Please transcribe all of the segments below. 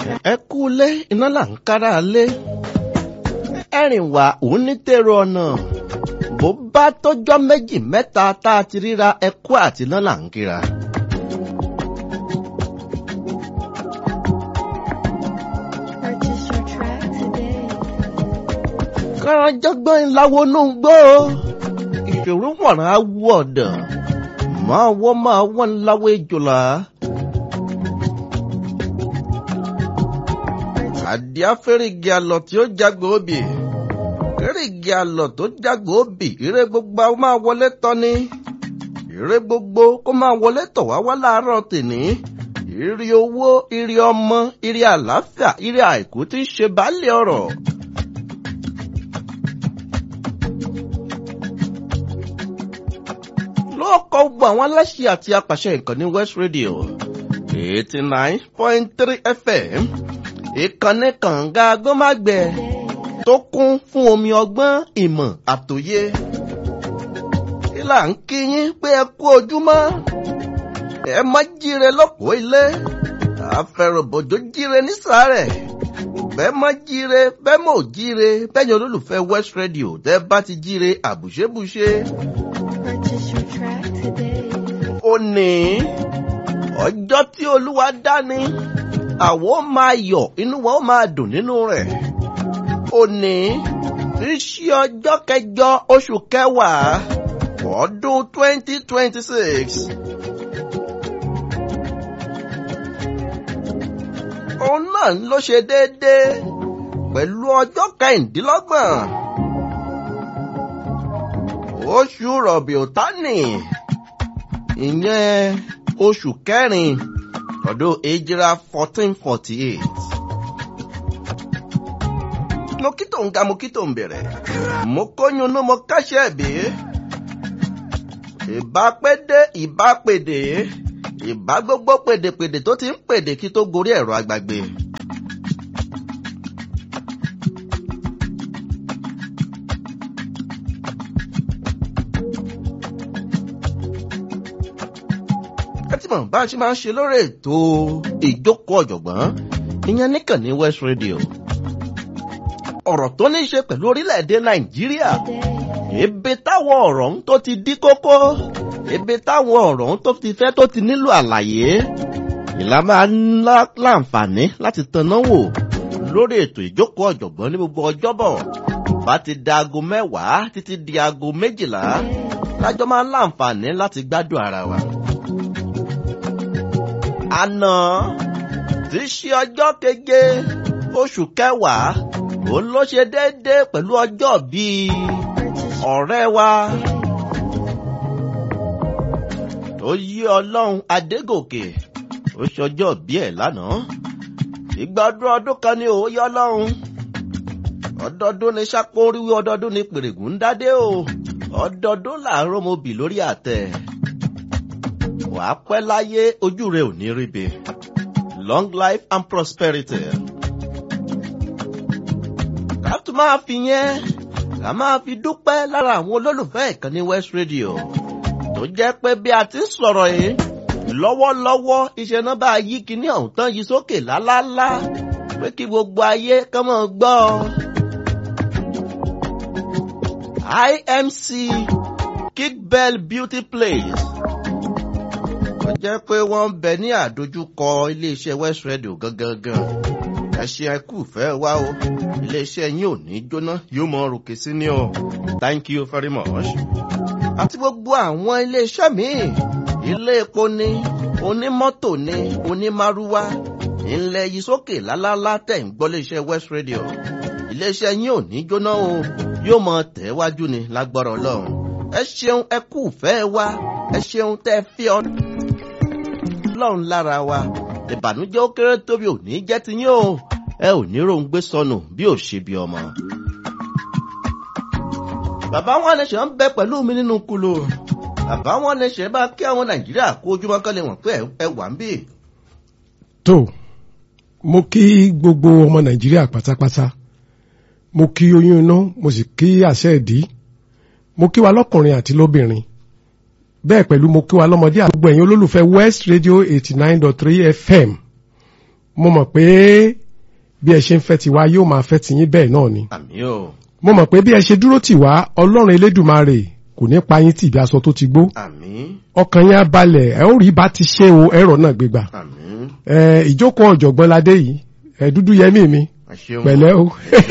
ẹ kú lé iná là ń kára lé ẹ̀rìn wá òun ní tèrò ọ̀nà bó bá tọ́jọ́ méjì mẹ́ta tá a ti ríra ẹkú àti iná là ń kíra. Purchase your track today. káràjọgbọ́n ìlàwọ̀ nù ń gbọ́ ìṣòro wọ̀nà awọ ọ̀dọ̀ máa wọ́ máa wọ́n ńláwọ̀ ìjòlá. àdìá fẹ́rẹ̀gì àlọ́ tí ó jágbó obì fẹ́rẹ̀gì àlọ́ tó jágbó obì ire gbogbo a máa wọlé tọ́ni ire gbogbo kó máa wọlé tọ̀ wá wá láàárọ̀ tèní ire owó ire ọmọ ire àlàáfíà ire àìkú tí ń ṣe baálé ọ̀rọ̀. lọ́kọ̀ gbogbo àwọn aláṣẹ àti apàṣẹ ìkànnì West Radio eighty nine point three FM ìkànnì kànga agbọ́mágbẹ tó kún fún omi ọgbọ́n ìmọ̀ àtòyé. ìlà ń kí yín pé ẹ kú ojúmọ́ ẹ má jíire lọ́pọ̀ ilé àfẹrùbọ̀jọ́ jíire nísàárẹ̀ bẹ́ẹ̀ má jíire bẹ́ẹ̀ mọ̀ jíire bẹ́ẹ̀ yẹn olólùfẹ́ West Radio tẹ́ bá ti jíire àbùṣebùṣe Purchase your track today. òní ọjọ́ tí olúwa dání àwọn ó máa yọ̀ inú wọn ó máa dùn nínú rẹ̀ òní tí í ṣe ọjọ́ kẹjọ oṣù kẹwàá ọdún twenty twenty six. òun náà ló ṣe déédéé pẹ̀lú ọjọ́ kẹrìndínlọ́gbọ̀n oṣù rọ̀bìọ̀tánì ìyẹn oṣù kẹrin ọdún èjìrà fourteen forty eight. mo kí tó ń ga mo kí tó ń bẹ̀rẹ̀ mo kóyún ní mo káṣẹ́ bí ìbá pédé ìbá pèdè ìbá gbogbo pèdèpèdè tó ti ń pèdè kí tó gorí ẹ̀rọ agbàgbé. ẹ ti mọ̀ bá a ṣe máa ń ṣe lórí ètò ìjókòó ọ̀jọ̀gbọ́n ìyẹn níkànnì West Radio. ọ̀rọ̀ tó ní í ṣe pẹ̀lú orílẹ̀-èdè Nàìjíríà Today. ibi táwọn ọ̀rọ̀ ń tó ti dí kókó ibi táwọn ọ̀rọ̀ ń tó ti fẹ́ tó ti nílò àlàyé ìlà máa ń lá- láǹfààní láti tanná wò lórí ètò ìjókòó ọ̀jọ̀gbọ́n ní gbogbo ọjọ́bọ̀ bá ti da aago mẹ́wàá títí di aago méjìlá lájọ́ máa ń láǹfààní láti gbádùn ara wa. àná tí í ṣe ọjọ́ keje oṣù kẹwàá òun ló ṣe déédéé pẹ̀lú ọjọ́ bíi Purchase your ọ̀rẹ́ wa tó yí ọlọ́run adégòkè ó ṣọjọ́ bí ẹ̀ lánàá ìgbà ọdún ọdún kan ní òye ọlọ́run ọdọọdún ní sápóríwí ọdọọdún ní pèrègùn ń dádé o ọdọọdún làárọ̀ mo bì lórí àtẹ wàá pẹ́ láyé ojú rẹ ò ní ríbi long life and prosperity ká tún máa fi yẹn ká máa fi dúpẹ́ lára àwọn olólùfẹ́ ìkànnì West Radio tó jẹ́ pé bí a ti ń sọ̀rọ̀ yìí lọ́wọ́lọ́wọ́ iṣẹ́ náà bá yí kinní ọ̀hún tán yí sókè lálálá pé kí gbogbo ayé kán mọ̀ gbọ́. IMC Kickbell Beauty Place ó jẹ́ pé wọ́n ń bẹ ní àdójúkọ iléeṣẹ́ West Radio gangan gan ẹ ṣe ẹ kú fẹ́ wá o iléeṣẹ́ yín ò ní jóná yóò mọ ròkè sí ni o thank you very much. àti gbogbo àwọn iléeṣẹ́ míì ilé epo ni onímọ́tò ni onímárúwá ńlẹ̀ yìí sókè lálálá tẹ̀ ń gbọ́ iléeṣẹ́ West Radio iléeṣẹ́ yín ò ní jóná o yóò mọ tẹ̀wájú ni lágbára Ọlọ́run ẹ ṣeun ẹ kú fẹ́ wá ẹ ṣeun tẹ́ fi ọ lọ́run lára wa ìbànújẹ́ ó kéré tóbi ò ní jẹ́ ti yín o ẹ ò ní ròǹgbé sọnù bí ò ṣe bí ọmọ. bàbá wọn lè ṣe ń bẹ pẹ̀lú mi nínú kulu bàbá wọn lè ṣe bá kí àwọn nàìjíríà kó ojúmọ́ kán lè wọ̀n pé ẹ wà ń bì. tó mo kí gbogbo ọmọ nàìjíríà pátápátá mo kí oyún inú mo sì kí àṣẹ ìdí mo kí wa lọ́kùnrin àti lóbìnrin bẹ́ẹ̀ pẹ̀lú mo kí wa lọ́mọdé àti gbogbo ẹ̀yin olólùfẹ́ West Radio eighty nine dot three FM mo mọ̀ pé bí ẹ ṣe ń fẹ́ tiwa yóò máa fẹ́ tiyín bẹ́ẹ̀ náà ni àmì o mo mọ̀ pé bí ẹ ṣe dúró tì wá ọlọ́run elédùmarè kò ní pa yín tì bí aṣọ tó ti gbó àmì ọkàn yín á balẹ̀ ẹ ó rí bá ti ṣe o ẹ̀rọ náà gbégbà àmì ẹ ìjókòó ọ̀jọ̀gbọ́n ládé yìí ẹ dúdú yẹmí mi ẹ ṣeun pẹ̀lẹ́ o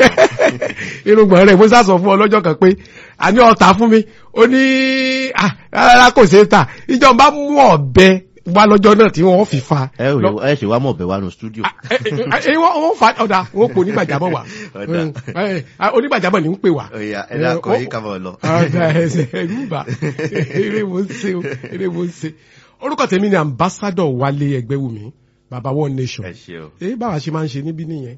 irùngbọ̀n rẹ̀ mo sá sọ fún ọ lọ́jọ́ kan pé àní ọ̀tá fún mi ó ní ah, rárá kò ṣeé tà ìjọba mú ọ̀bẹ wá lọ́jọ́ náà tí wọ́n fi fa ẹ ò lè- ẹ ṣe wá mọ̀ bẹ̀ wá nu stúdíò ẹ wọ́n wọ́n fa ọ̀dà wọ́n pò onígbàjámọ̀ wá Ọ̀dà. ẹ, ẹ, onígbàjámọ̀ ní ń pè wá. Ọ̀yà, ẹ dákọ̀ Ẹ, yín ká máa lọ. ọ̀dà ẹsẹ̀ ẹ̀rú bà eré mo ń ṣe o eré mo ń ṣe. orúkọ tèmi ni ambassadọ Wálé Ẹgbẹ́wùmí baba one nation ẹ ṣeun èyí báwa ṣe máa ń ṣe níbí nìyẹn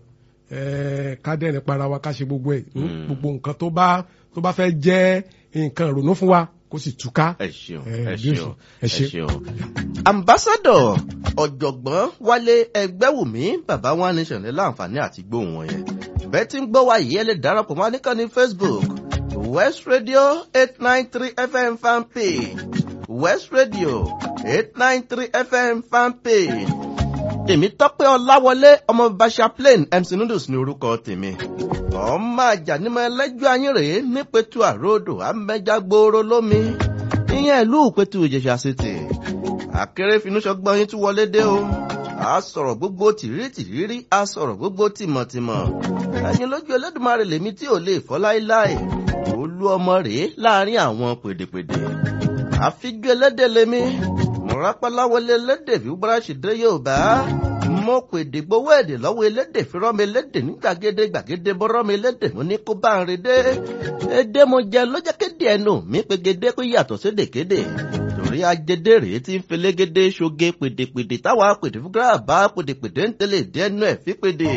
ẹ ká dẹ́rìn para wa ká ṣe gbogbo ẹ̀ Mm. gbogbo nǹkan tó bá tó bá fẹ́ jẹ́ nǹkan ìrònú fún wa kó sì túká. ẹ ṣeun Ẹ, ẹ bí ó ṣeun ṣe- ẹ ẹ ṣe. ṣeun. ambassadọ ọ̀jọ̀gbọ́n Wálé Ẹgbẹ́wùmí bàbá wa nation ní láǹfààní àti gbóhùn wọn yẹn bẹ́ẹ̀ tí ń gbọ́ wa yìí ẹ lè darapọ̀ mọ́ níkànnì Facebook West Radio eight nine three FM fan page West Radio eight nine three FM fan page tèmi tọ́pẹ́ ọláwọlé ọmọ basha plain mc noodles ní orúkọ tèmi ọmọ àjànímọ̀ ẹlẹ́jọ́ ayín rèé nípẹ̀tù àròdò amẹ́jà gbòòrò lómi ìyẹn ìlú ìpẹ̀tù ìjẹ̀ṣà city akérèfínúṣọgbọ́n yín tún wọlé dé o a sọ̀rọ̀ gbogbo tìrítìrírí a sọ̀rọ̀ gbogbo tìmọ̀tìmọ̀ ẹ̀yin lójú Ẹlẹ́dùmarè lèmi tí ò lè fọ́ láéláé olú ọmọ rèé láàrin àwọn pèdèpèdè àfijú ẹlẹ́dẹ̀ lèmi mọ̀rápáláwọlé ẹlẹ́dẹ̀ fi búráṣì dé Yorùbá mo pèdè gbowó èdè lọ́wọ́ elédè fi rọ́mi elédè ní gbàgede gbàgede bọ́rọ́mi elédè mo ní kó bá ń redé èdè mo jẹ lọ́jọ́ kéde ẹnu mi pegede kó yàtọ̀ sédèkéde torí ajédè rèé tí ń felégede ṣoge pèdèpèdè táwa pèdè fún gíráàbá pèdèpèdè ń tẹ̀lé dẹ́nu ẹ̀ fi pèdè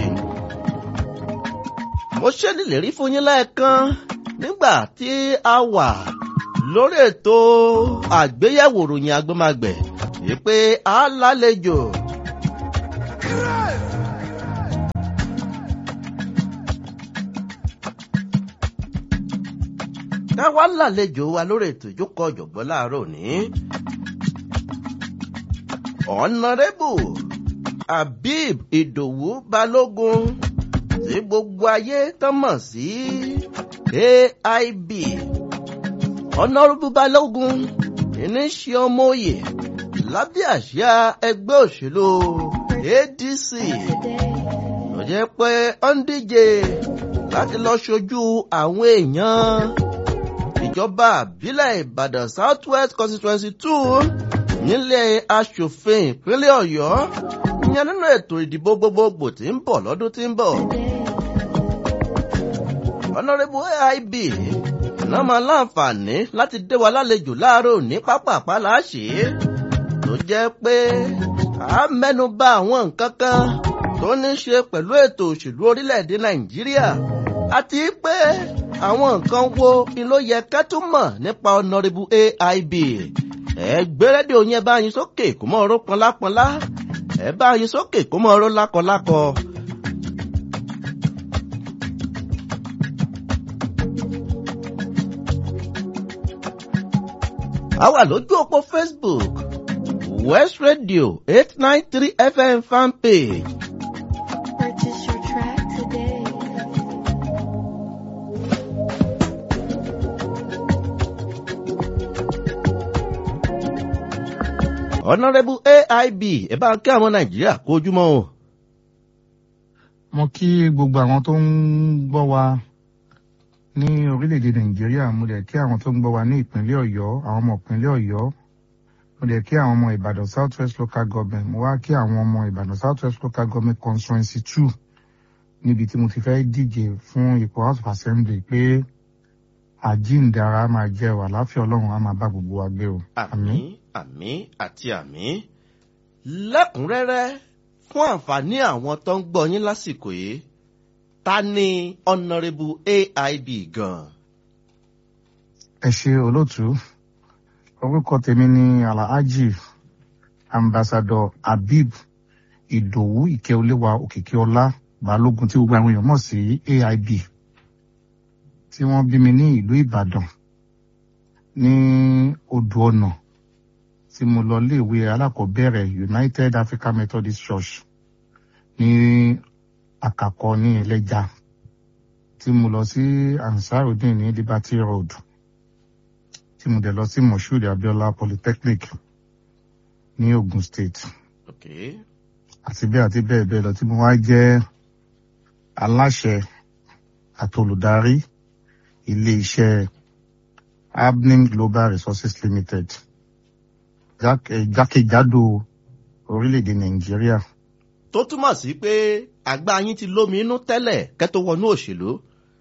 mo ṣe nílérí fún yín lẹ́ẹ̀kan nígbà tí a wà lórí ètò àgbéyẹ̀wò ròyìn agbọ́magbẹ̀ wípé a lálejò. ká wá lálejò wa lórí ètò ìjókòó ọ̀jọ̀gbọ́n láàárọ̀ òní. ọ̀nàrẹ́bù Habib Ìdòwú Balógun tí gbogbo ayé tán mọ̀ sí AIB. ọ̀nàrẹ́bù Balógun ní ṣe ọmọ òye lábẹ́ àsíá ẹgbẹ́ òṣèlú ADC ló jẹ́ pé ó ń díje láti lọ ṣojú àwọn èèyàn ìjọba àbílẹ̀ Ìbàdàn South West constituency two nílé aṣòfin ìpínlẹ̀ Ọ̀yọ́ ìyẹn nínú ètò ìdìbò gbogbogbò tí ń bọ̀ lọ́dún tí ń bọ̀. Honourable AIB náà máa láǹfààní láti dé wa lálejò láàárọ̀ ní pápá àpáláṣí tó jẹ́ pé a mẹ́nu bà àwọn nǹkan kan tó ní ṣe pẹ̀lú ètò òṣèlú orílẹ̀-èdè Nàìjíríà àti pé àwọn nǹkan wo ni ló yẹ ká tún mọ̀ nípa Honourable AIB ẹ gbé rédíò yẹn bá yín sókè kó mọ ọ̀rọ̀ pọnlápọnlá ẹ bá yín sókè kó mọ ọ̀rọ̀ lákọlákọ. a wà lójú òpó Facebook West Radio eight nine three FM fan page Purchase your track today. Honourable AIB ẹ bá kí àwọn Nàìjíríà kó ojúmọ́ o. mo kí gbogbo àwọn tó ń gbọ́ wa ní orílẹ̀-èdè nàìjíríà mo dẹ̀ kí àwọn tó ń gbọ́ wa ní ìpínlẹ̀ ọ̀yọ́ àwọn ọmọ ìpínlẹ̀ ọ̀yọ́ mo dẹ̀ kí àwọn ọmọ ìbàdàn south west local government mo wá kí àwọn ọmọ ìbàdàn south west local government constituency two níbi tí mo ti fẹ́ díje fún ipò house of assembly pé àjíǹdara máa jẹ́ wà láfíà ọlọ́run á máa bá gbogbo wa gbé o. àmín àmín àti àmín lẹ́kùnrẹ́rẹ́ fún àǹfààní àwọn tó ń gbọ́ yín lásìkò yìí ta ni Honourable AIB gan. ẹ ṣe olóòtú orúkọ tèmi ni alhaji ambassador habib ìdòwú ìkẹoléwà òkìkíọlá balógun tí gbogbo àwọn èèyàn mọ̀ sí aib tí wọ́n bí mi ní ìlú ìbàdàn ní odò ọ̀nà tí mo lọ léèwé alákọ̀ọ́bẹ̀rẹ̀ united african methodist church ní àkàkọ ní ẹlẹ́ja tí mo lọ sí ansarudin ní liberty road tí mo dẹ̀ lọ sí moshood abiola polytechnic ní ogun state ok àti bẹ́ẹ̀ àti bẹ́ẹ̀ bẹ́ẹ̀ lọ tí mo wá jẹ́ aláṣẹ àtolùdarí ilé iṣẹ́ abnim global resources limited Jak- eh, jákèjádò orílẹ̀-èdè nàìjíríà tó túmọ̀ sí pé àgbà yín ti lómi inú tẹ́lẹ̀ kẹ́ tó wọnú òṣèlú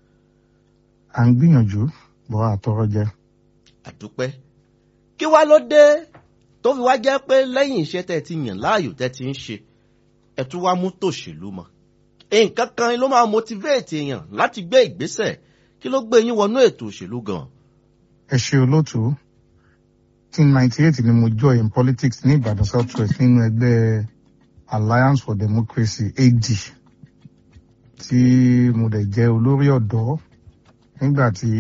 à ń gbìyànjú bọ́ àtọrọ jẹ àdúpẹ́ kí wá ló dé tó fi wá jẹ́ pé lẹ́yìn iṣẹ́ tẹ́ ẹ ti yàn láàyò tẹ́ ti ń ṣe ẹ tún wá mú tòṣèlú mọ́ nǹkan kan ló máa motivate èèyàn láti gbé ìgbésẹ̀ kí ló gbé yín wọnú ètò òṣèlú gan ẹ ṣe olóòtú tí ninety eight ni mo join politics ní ìbàdàn south west nínú ẹgbẹ́ alliance for democracy ad tí mo dẹ̀ jẹ́ olórí ọ̀dọ́ nígbà tí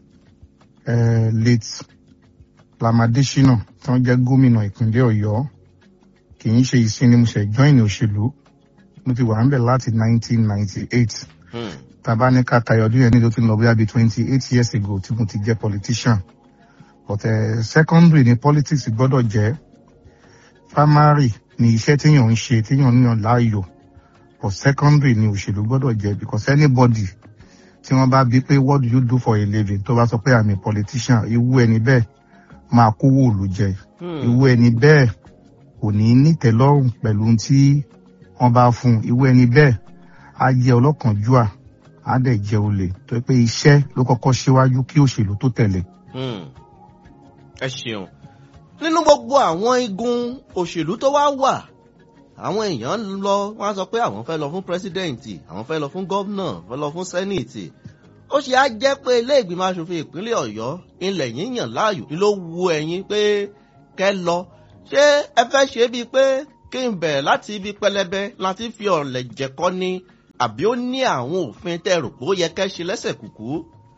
eh, late lamadesina tí wọ́n jẹ́ gómìnà ìpínlẹ̀ ọ̀yọ́ kì í ṣe ìsinmi mo ṣe join òṣèlú mo ti wà ń bẹ̀ láti nineteen ninety eight Hmm. tàbá ní ká tayọ ọdún yẹn ní tó ti lọ bí abi twenty eight years ago tí mo ti jẹ́ politician but uh, secondary ni politics gbọ́dọ̀ jẹ́ primary ni iṣẹ́ téèyàn ń ṣe téèyàn ń yàn láàyò but secondary ni òṣèlú gbọ́dọ̀ jẹ́ because anybody tí wọ́n bá bí pé what do you do for a living tó bá sọ pé i'm a politician irú ẹni bẹ́ẹ̀ máa kówó òòlù jẹ Hmm. irú ẹni bẹ́ẹ̀ kò ní nítẹ̀lọ́rùn pẹ̀lú ohun tí wọ́n bá fún un irú ẹni bẹ́ẹ̀ á jẹ́ ọlọ́kànjúà á dẹ̀ jẹ́ olè tó yẹ pé iṣẹ́ ló kọ́kọ́ ṣíwájú kí òṣèlú tó tẹ̀lé. Hmm. ẹ ṣeun nínú gbogbo àwọn igun òṣèlú tó wá wà àwọn èèyàn ń lọ wọn á sọ pé àwọn fẹ́ lọ fún pírẹsidẹ́ǹtì àwọn fẹ́ lọ fún gómìnà fẹ́ lọ fún sẹ́nìtì ó ṣe á jẹ́ pé ilé ìgbìmọ̀ asòfin ìpínlẹ̀ ọ̀yọ́ ilẹ̀ yín yàn láàyò ni ló wu ẹ̀yin pé kẹ́ lọ ṣé ẹ fẹ́ ṣe bíi pé kí n bẹ̀rẹ̀ láti ibi pẹlẹbẹ láti fi ọ̀lẹ̀ jẹ̀kọ́ ni àbí ó ní àwọn òfin tẹ́ rò pé ó yẹ kẹ́ ṣe lẹ́sẹ̀ kùkú.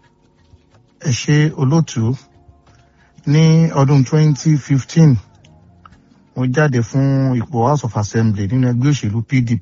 ẹ ṣe olóòtú ní ọdún 2015 mo jáde fún ipò house of assembly nínú ẹgbẹ́ òṣèlú pdp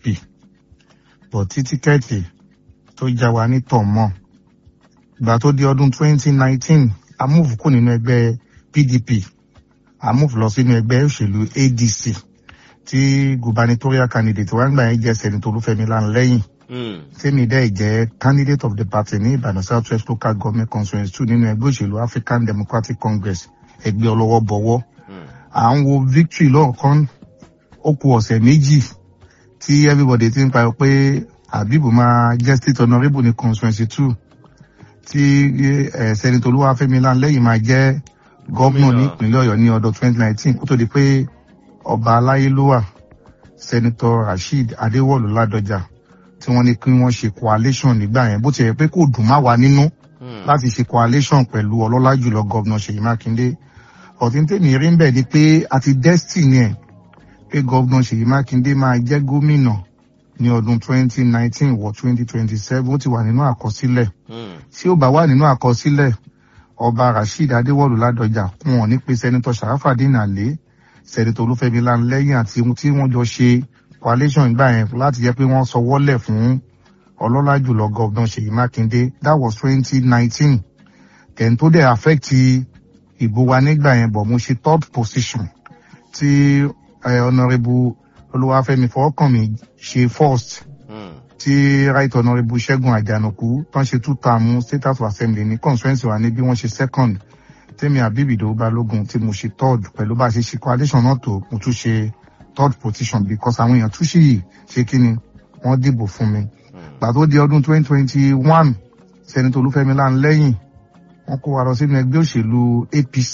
bọ̀ tí tíkẹ́ẹ̀tì tó já wa ní tọ̀mọ̀ ìgbà tó di ọdún 2019 a move kù nínú ẹgbẹ́ pdp a move lọ sínú ẹgbẹ́ òṣèlú adc tí gubernatorial candidate wa ń gbà yẹn jẹ́ sẹ́nitọ́ olúfẹ́mi lánlẹ́yìn Hmm. tèmi dẹ́ jẹ́ candidate of the party ní ìbàdàn south west local government conference two nínú ẹgbẹ́ òṣèlú african democratic congress ẹgbẹ́ ọlọ́wọ́ bọ̀wọ́ Hmm. à ń wo victory lọ́ọ̀kan ó ku ọ̀sẹ̀ méjì tí everybody ti ń pariwo pé abibu máa jẹ́ state honourable ní conference two tí eh, senator olúwàfẹ́mi lánlẹ́yìn máa jẹ́ gómìnà ní ìpínlẹ̀ ọ̀yọ́ ní ọdún twenty nineteen kó tó di pé ọba aláyélúwà senator rasheed adéwọ̀lú ládọjà tí wọ́n ní kí wọ́n ṣe coalition nígbà yẹn bó ti yẹ pé kò dùn má wa nínú Hmm. láti ṣe coalition pẹ̀lú ọlọ́lá jùlọ gọ́vnà ṣèyí mákindé ọ̀tí tèmi rí ń bẹ̀ ni pé àti destiny ẹ̀ pé gọ́vnà ṣèyí mákindé máa jẹ́ gómìnà ní ọdún 2019 wọ 2027 ó ti wà nínú àkọsílẹ̀ Hmm. tí ó bá wà nínú àkọsílẹ̀ ọba rasheed adéwọ̀lú ládọjà kún wọn ní pé sẹ́nitọ́ sàráfàdín àlè sẹ́nitọ́ olúfẹ́mi lánlẹ́yìn àti ohun tí wọ́n jọ ṣe coalition ìgbà yẹn láti jẹ́ pé wọ́n sọ wọ́lẹ̀ fún ọlọ́lá jùlọ gọ́vnà ṣèyí mákindé that was 2019 kẹ́ń tó dẹ̀ affect ìbò wa nígbà yẹn bọ̀ mo ṣe third position tí eh, honourable olúwàfẹ́mi fọwọ́kànmí ṣe first Hmm. tí right honourable ṣẹ́gun àjànàkú tán ṣe two term state house of assembly ní constituency wa ní bí wọ́n ṣe second tèmi àbíbìdó balógun tí mo ṣe third pẹ̀lú bá a ṣe ṣe coalition náà tó mo tún ṣe third position because àwọn èèyàn tún ṣì ṣe kí ni wọ́n dìbò fún mi Hmm. gbà tó di ọdún 2021 sẹ́nitọ́ olúfẹ́mi láńlẹ́yìn wọ́n kó wa lọ sínú ẹgbẹ́ òṣèlú apc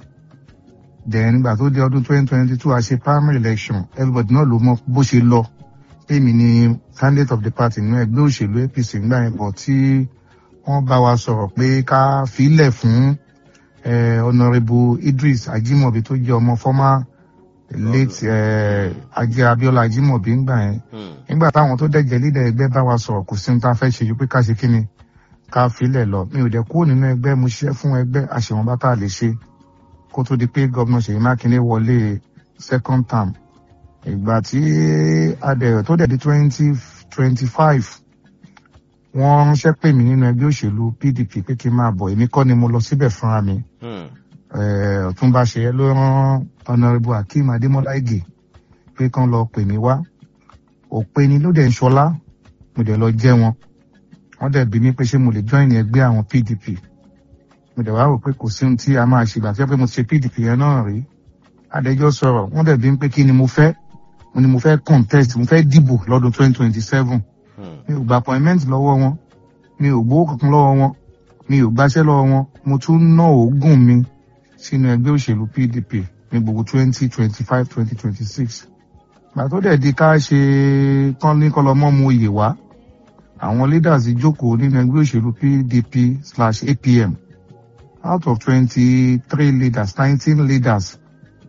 then gbà tó di ọdún 2022 a ṣe primary election everybody náà ló mọ bó ṣe lọ èmi ni candidate of the party nínú ẹgbẹ́ òṣèlú apc ńgbà yẹn bọ̀ tí wọ́n bá wa sọ̀rọ̀ pé ká filẹ̀ fún eh, honourable idris ajimobi tó jẹ́ ọmọ former late eh, ajé abiola ajimobi ńgbà yẹn Hmm. nígbà táwọn tó dẹ̀jẹ̀ lídẹ̀ ẹgbẹ́ bá wa sọ̀rọ̀ kò sí ní ta fẹ́ ṣe ju pé ká ṣe kí ni ká filẹ̀ lọ mi ò dẹ̀ kúrò nínú ẹgbẹ́ mo ṣiṣẹ́ fún ẹgbẹ́ àṣewọ̀n bá tá a lè ṣe kó tó di pé gómìnà ṣèyí mákindé wọlé second term ìgbà tí adẹ̀ tó dẹ̀ di twenty twenty five wọ́n ránṣẹ́ pè mí nínú ẹgbẹ́ òṣèlú pdp pé kí n máa bọ̀ èmi kọ́ ni mo lọ síbẹ̀ fúnra mi Hmm. Eh, ọ̀túnba ṣeyẹ ló rán ọ̀nàrẹ́bù akeem adémọ́lá ìgè pé kán lọ pè mí wá òpè ni ló dẹ̀ ń ṣọlá mo dẹ̀ lọ jẹ́ wọn wọ́n dẹ̀ bí mi pé ṣé mo lè join ẹgbẹ́ àwọn pdp mo dẹ̀ wá rò pé kò sí ohun tí a máa ṣe ìgbà tí wọ́n pé mo ti ṣe pdp yẹn náà rí adẹjọ́ sọ̀rọ̀ wọ́n dẹ̀ bí mi pé kí ni mo fẹ́ mo ni mo fẹ́ contest mo fẹ́ dìbò lọ́dún twenty twenty seven Hmm. mi ò gba appointment lọ́wọ́ wọn mi ò gbowó kankan lọ́wọ́ wọn mi ò gbaṣẹ́ lọ́wọ́ wọn mo tún ná òógùn mi sínú ẹgbẹ́ òṣèlú pdp ní gbogbo twenty twenty five twenty twenty six gbà tó dẹ̀ di ká ṣe tán ní kọlọmọ́ mu oyè wá àwọn leaders jókòó nínú ẹgbẹ́ òṣèlú pdp slash apm out of twenty three leaders nineteen leaders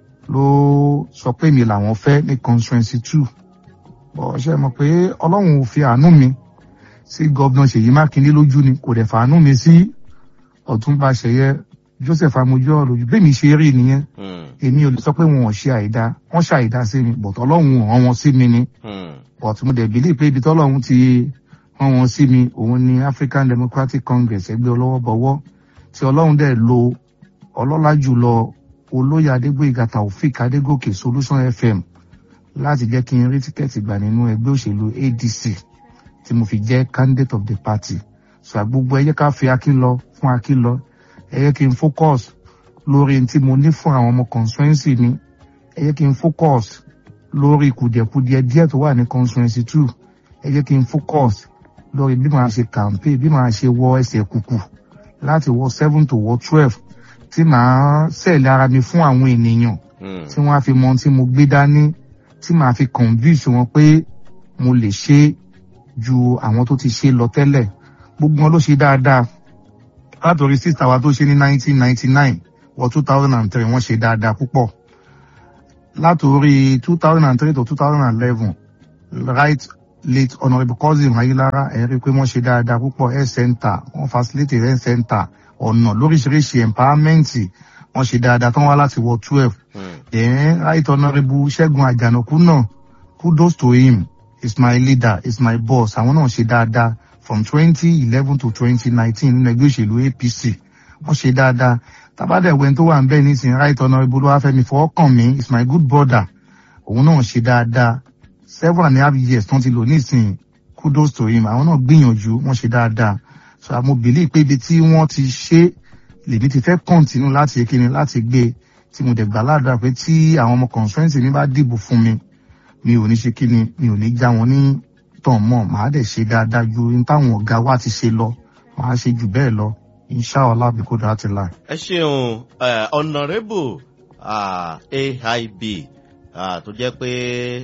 ló sọ pé mi làwọn fẹ́ ní constituency two bọ̀ ṣe mọ̀ pé ọlọ́run ò fi àánú mi sí gọ́vnà ṣèyí mákindé lójú ni kò dẹ̀ fàánú mi sí ọ̀túnba ṣẹyẹ joseph amojú ọ̀lójú bẹ́ẹ̀mi ṣe rí nìyẹn Hmm. èmi ò lè sọ pé wọn ò ṣe àìdá wọn ṣe àìdá sí mi bọ̀tọ̀ ọlọ́run ò rán wọn sí mi ni Hmm. but mo dẹ̀ bílí pé ibi tọ́lọ́run ti rán wọn sí mi òun ni african democratic congress ẹgbẹ́ ọlọ́wọ́ bọ̀wọ́ tí ọlọ́run dẹ̀ lo ọlọ́lá jùlọ olóyè adégbòyìgá taofik adégòkè solution fm láti jẹ́ kí n rí tíkẹ́ẹ̀tì gbà nínú ẹgbẹ́ òṣèlú adc tí mo fi jẹ́ candidate of the party so gbogbo ẹ jẹ́ ká fi akin lọ fún akin lọ ẹ jẹ́ kí n focus lórí n tí mo ní fún àwọn ọmọ constituency mi ẹ jẹ́ kí n focus lórí kùdìẹ̀kudiẹ díẹ̀ tó wà ní constituency two ẹ jẹ́ kí n focus lórí bí màá ṣe campaign bí màá ṣe wọ ẹsẹ̀ kùkù láti wọ seven to wọ twelve tí màá sẹ̀lẹ̀ ara mi fún àwọn ènìyàn Hmm. tí wọ́n á fi mọ ohun tí mo gbé dání tí màá fi convince wọn pé mo lè ṣe ju àwọn tó ti ṣe lọ tẹ́lẹ̀ gbogbo wọn ló ṣe dáadáa látòrí sísá wa tó ṣe ní nineteen ninety nine wọ two thousand and three wọ́n ṣe dáadáa púpọ̀ látòrí two thousand and three to two thousand and eleven right late honourable cousin ayilara ẹ rí i pé wọ́n ṣe dáadáa púpọ̀ health center wọ́n facilitate health center ọ̀nà lóríṣiríṣi empowerment wọ́n ṣe dáadáa tán wá láti wọ twelve Hmm. then right honourable ṣẹ́gun àjànàkú náà kudos to him is my leader is my boss àwọn náà ṣe dáadáa from twenty eleven to twenty nineteen nínú ẹgbẹ́ òṣèlú apc wọ́n ṣe dáadáa tabadẹ̀wẹ̀ tó wà ń bẹ́ẹ̀ nísìnyí right honourable olúwàfẹ́mi fọwọ́kànmí is my good brother òun náà ṣe dáadáa seven and a half years tán ti lò nísìnyí kudos to him àwọn náà gbìyànjú wọ́n ṣe dáadáa so àmọ́ believe pé ibi tí wọ́n ti ṣe lèmi ti fẹ́ continue láti kíni láti gbé tí mo dẹ̀ gbà ládùúrà pé tí àwọn ọmọ constituency mi bá dìbò fún mi mi ò ní ṣe kíni mi ò ní já wọn ní tàn mọ́ màá dẹ̀ ṣe dáadáa ju ní táwọn ọ̀gá wa ti ṣe lọ màá ṣe jù bẹ́ẹ̀ lọ inshallah bí kò dáa ti láì. ẹ ṣeun eh, honourable ah, aib ah, tó jẹ́ pé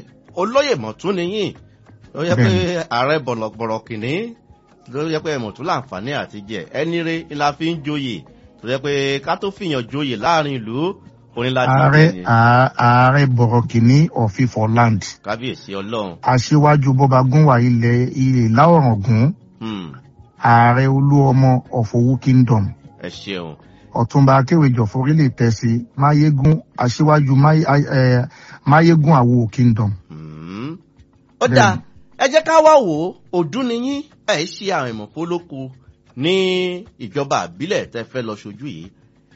olóyè mọ̀tún nìyí tó jẹ́ pé ààrẹ bọ̀lọ̀bọ̀rọ̀ kìnní tó jẹ́ pé mọ̀tún láǹfààní àti jẹ ẹni rẹ ni la fi ń joyè tó jẹ́ pé ká tó fìyàn joyè láàrin ìlú onílàdí ààrẹ àà- ààrẹ bọ̀rọ̀ kìíní ọ̀fífọ̀ land kábíyèsí ọlọ́run aṣíwájú bọ́ba gúnwà ilẹ̀ ilẹ̀ láọ̀rọ̀gún Hmm, ààrẹ olú ọmọ ọ̀fọ̀wú kingdom ẹ ṣeun ọ̀túnba akéwèjọ forílẹ̀ tẹ̀sí máyégún aṣíwájú Máyé- eh, máyégún àwo kingdom. Hmm. ó dáa ẹ jẹ́ ká wá wò ó ọdún ni yín ẹ̀ ṣe àwọn ìmọ̀pólókù ní ìjọba àbílẹ̀ tẹ́ fẹ́ lọ ṣojú yìí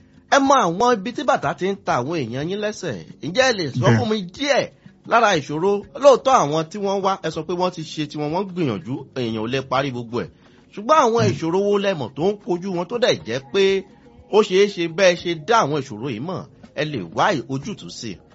ẹ mọ àwọn ibi tí bàtà ti ń ta àwọn èèyàn yín lẹ́sẹ̀ ǹjẹ́ ẹ lè sọ Bẹ́ẹ̀. fún mi díẹ̀ lára ìṣòro lóòótọ́ àwọn tí wọ́n wá ẹ sọ pé wọ́n ti ṣe tiwọn wọ́n gbìyànjú èèyàn ò lè parí gbogbo ẹ̀ ṣùgbọ́n àwọn ìṣòro wo lẹ́mọ̀ tó ń kojú wọn tó dẹ̀ jẹ́ pé ó ṣeé ṣe bẹ́ẹ̀ ṣe dá àwọn ìṣòro yìí mọ̀ ẹ lè wá ojútùú sí i.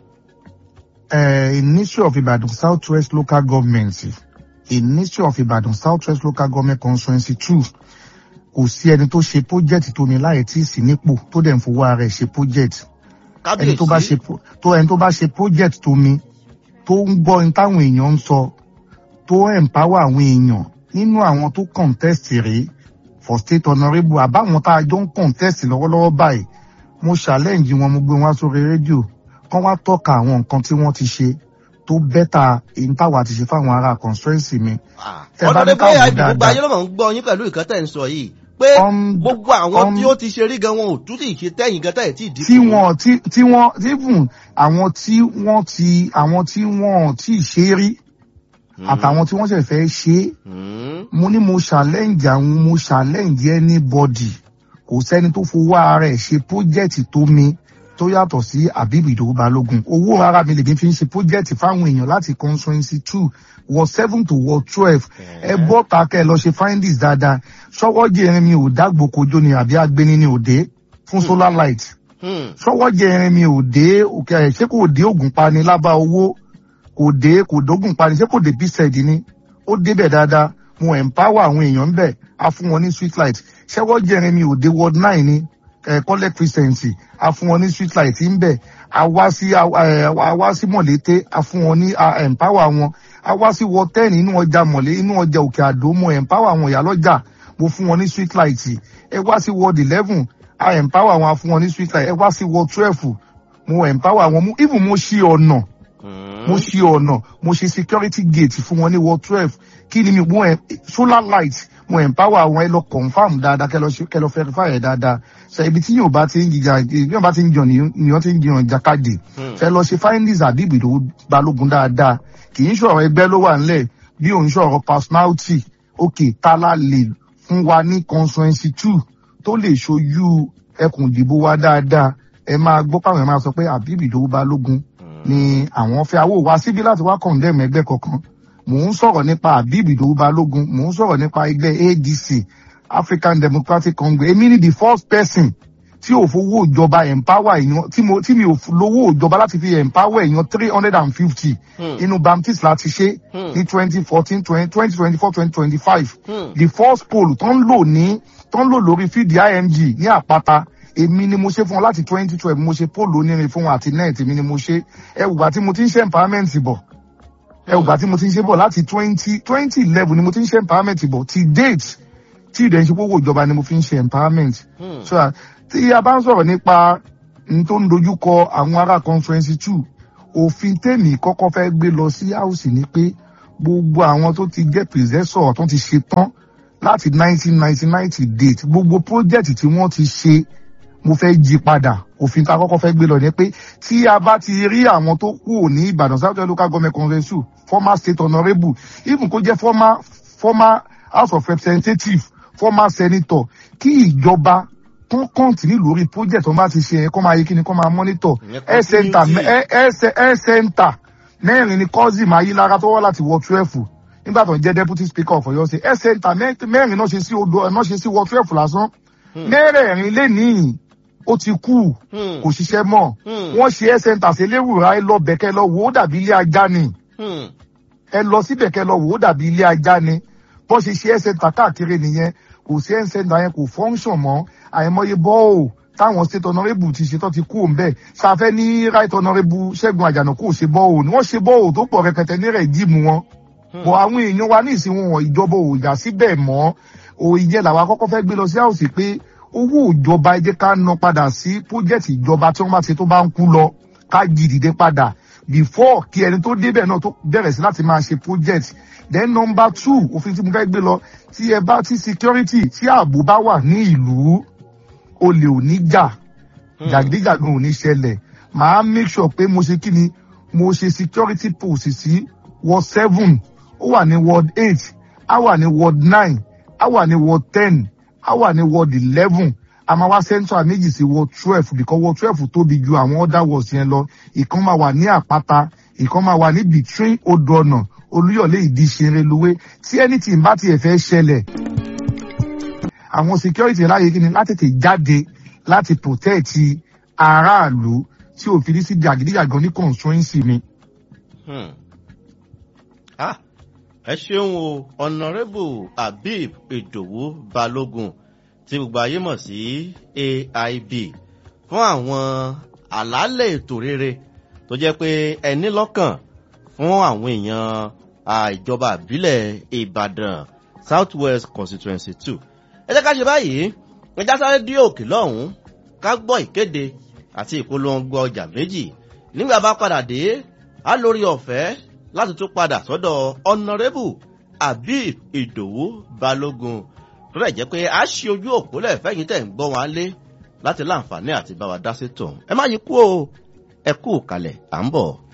uh, Ministry of Ibadan Southwest Local Government, in Ministry of Ibadan Southwest Local Government Constituency two, kò sí ẹni tó ṣe project tó mi láì tí ì sí nípò tó dẹ̀ ń fowó ara ẹ̀ ṣe project. Ẹni tó bá ṣe pro- tó ẹni tó bá ṣe project tó mi tó ń gbọ́ ní táwọn èèyàn ń sọ tó empower àwọn èèyàn nínú àwọn tó contest rèé for state honourable àbáwọn tá a jọ ń contest lọ́wọ́lọ́wọ́ báyìí mo challenge wọn mo gbé wọn wá sórí rédíò kán wá tọ́ka àwọn nǹkan tí wọ́n ti ṣe tó bẹ́tà èyí táwa ti ṣe fáwọn ará constituency mi. Tẹ́ bá ní ọ̀dọ̀ káwọn bóyá ìdìbò dáadáa. ayé ló mọ̀ ń gbọ́ yín pẹ̀lú ìkan tẹ̀ ń sọ yìí pé Um, gbogbo àwọn um, tí ó ti ṣe rí gan wọn ò tún sì ṣe tẹ́yìn gan tẹ́yìn tí ìdí tí wọn tí tí wọn even àwọn tí wọn ti àwọn tí wọn tí ṣe rí àtàwọn tí wọn ṣe fẹ́ ṣe é mo ní mo challenge àwọn mo challenge anybody kò sẹ́ni tó fowó ara ẹ̀ ṣe project tó mi tó yàtọ̀ sí Habib Idowu Balogun owó ara mi lèmi fi ń ṣe project fáwọn èèyàn láti constituency two ward seven to ward twelve ẹ bọ́ ta kẹ́ ẹ lọ ṣe findings dáadáa ṣọwọ́ jẹrin mi ò dágbò kojú ni àbí agbéni ni ò dé fún solar light ṣọwọ́ jẹrin mi ò dé òkè ẹ̀ ṣé kò dé ògùn pani lábá owó kò dé kò dógùn pani ṣé kò dé bíṣẹ̀dì ni ó débẹ̀ dáadáa mo empower àwọn èèyàn ń bẹ̀ á fún wọn ní street light ṣẹ́wọ́ jẹrin mi ò dé ward nine ni kọ́lẹ̀ christiancy á fún wọn ní street light ń bẹ̀ a wá sí a wá sí mọ̀lété a fún wọn ní a empower wọn a wá sí ward ten inú ọjà mọ̀lé inú ọjà òkè àdó mo empower àwọn ìyálọ́jà mo fún wọn ní street light ẹ wá sí ward eleven a empower wọn a fún wọn ní street light ẹ wá sí ward twelve mo empower wọn mo even mo ṣí ọ̀nà mo ṣe ọ̀nà mo ṣe security gate fún wọn ní ward twelve kí ni mi mo ẹ solar light mo empower àwọn ẹ lọ confam dáadáa kẹ lọ ṣe kẹ lọ verify ẹ dáadáa ṣe ibi tí yóò bá ti ń jìjà yóò bá ti ń jọ nìyẹn ti ń jiyàn jákàdé ṣe lọ ṣe findings Habib Idowu Balogun dáadáa kì í ṣọ̀rọ̀ ẹgbẹ́ ló wà nílẹ̀ bí òun ṣọ̀rọ̀ personality òkè tálá lè fún wa ní constituency two tó lè ṣojú ẹkùn ìdìbò wa dáadáa ẹ máa gbọ́ pàwọn ẹ máa sọ pé Habib Idowu Balogun ni àwọn fẹ́ awó wá síbí láti wá condemn ẹgbẹ́ kankan mò ń sọ̀rọ̀ nípa Habib Idowu Balogun mò ń sọ̀rọ̀ nípa ẹgbẹ́ ADC African Democratic Congress èmi ni the first person tí ò fowó ìjọba empower èèyàn tí mo tí mi ò lówó ìjọba láti fi empower èèyàn three hundred and fifty inú baptist láti ṣe ní twenty fourteen twenty twenty four twenty twenty five the first poll tó ń lò ní tó ń lò lórí fídíì IMG ní àpáta èmi ni mo ṣe fún wọn láti twenty twelve mo ṣe póòlù onírin fún wọn àti net èmi ni mo ṣe ẹwùgbà tí mo ti ń ṣe empowerment bọ̀ ẹwùgbà tí mo ti ń ṣe bọ̀ láti twenty twenty eleven ni mo ti ń ṣe empowerment bọ̀ ti date tí ìdẹ̀ ń ṣe gbogbo ìjọba ni mo fi ń ṣe empowerment so that tí a bá ń sọ̀rọ̀ nípa n tó ń dojúkọ àwọn ará conference two òfin tèmi kọ́kọ́ fẹ́ gbé lọ sí house ni pé gbogbo àwọn tó ti jẹ́ possessor tó ti ṣe tán láti nineteen ninety ninety date gbogbo project tí wọ́n ti ṣe mo fẹ́ jí padà òfin tá a kọ́kọ́ fẹ́ gbé lọ ni pé tí a bá ti rí àwọn tó kù ní Ìbàdàn South local government congress former state honourable even kó jẹ́ former former house of representatives former senator kí ìjọba tó kọ́ǹtìní lórí project wọn bá ti ṣe yẹn kó máa yé kí ni kó máa monitor health center health center mẹ́rin ni Kozim Ayilara tó wá láti wọ twelve nígbà tó ń jẹ́ deputy speaker of Ọ̀yọ́ State health center mẹ́rin náà ṣe sí odò náà ṣe sí wọ twelve lásán mẹ́rẹ̀ẹ̀rin lé níyìn ó ti kú kò ṣiṣẹ́ mọ́ wọ́n ṣe ẹ́ sẹ́ńtà sí eléwùrà ẹ lọ bẹ̀kẹ́ lọ wò ó dàbí ilé ajá ni ẹ lọ síbẹ̀ kẹ́ lọ wò ó dàbí ilé ajá ni bọ́n ṣe ṣe ẹ́ sẹ́ńtà káàkiri nìyẹn kò sí ẹ́ sẹ́ńtà yẹn kò fọ́ńṣọ̀n mọ́ àìmọye bọ́ọ̀ táwọn state honourable ti ṣe tó ti kú òǹbẹ̀ ṣàfẹ́ ní right honourable ṣẹ́gun àjànàkú ò ṣe bọ́ọ̀ ni wọ́n ṣe bọ́ọ̀ tó pọ̀ rẹpẹtẹ ní rẹ̀ jíìmù wọn bọ̀ àwọn èèyàn wa ní ìsìn wọn ìjọba ò yà síbẹ̀ mọ́ òòyẹ làwọn akọ́kọ́ fẹ́ gbé lọ sí àwòsí pé owó ìjọba ẹ jẹ́ ká ná padà sí project ìjọba tí wọ́n bá ṣe tó bá ń kú lọ ká jí dìde padà before kí ẹni tó débẹ̀ náà tó bẹ̀rẹ̀ sí láti máa ṣe project then number two òfin tí mo fẹ́ gbé lọ tí ẹ bá tí security tí ààbò bá wà ní ìlú olè ò ní jà jàgídíjàgan ò ní ṣẹlẹ̀ màá make sure pé mo ṣe kí ni mo ṣe security post sí ward seven ó wà ní ward eight á wà ní ward nine á wà ní ward ten á wà ní ward eleven a máa wá central méjì sí ward twelve because ward twelve tóbi ju àwọn other wards yẹn lọ ìkan máa wà ní àpáta ìkan máa wà ní between odò ọ̀nà olúyọ̀lé ìdí ṣeré luwé tí anything bá tiẹ̀ fẹ́ ṣẹlẹ̀ àwọn security láyé kí ni láti tètè jáde láti protect aráàlú tí òfin ní sí jàgídíjàgan ní constituency mi. ẹ ṣeun o honourable Habib Idowu Balogun tí gbogbo ayé mọ̀ sí AIB fún àwọn àlàálẹ̀ ètò rere tó jẹ́ pé ẹni lọ́kàn fún àwọn èèyàn ìjọba àbílẹ̀ Ìbàdàn South West Constituency two ẹ jẹ́ ká ṣe báyìí ẹja sáré dí òkè lọ́hùn-ún ká gbọ́ ìkéde àti ìpolongo ọjà méjì nígbà bá padà dé á lórí ọ̀fẹ́ láti tún padà sọ́dọ̀ honourable Habib Idowu Balogun tó dẹ̀ jẹ́ pé a ṣí ojú òpó lẹ́ẹ̀fẹ́yìn tẹ̀ ń gbọ́ wọn lé láti láǹfààní àti bá wa dá sí tòun ẹ má yí kú o ẹ kú kalẹ̀ à ń bọ̀.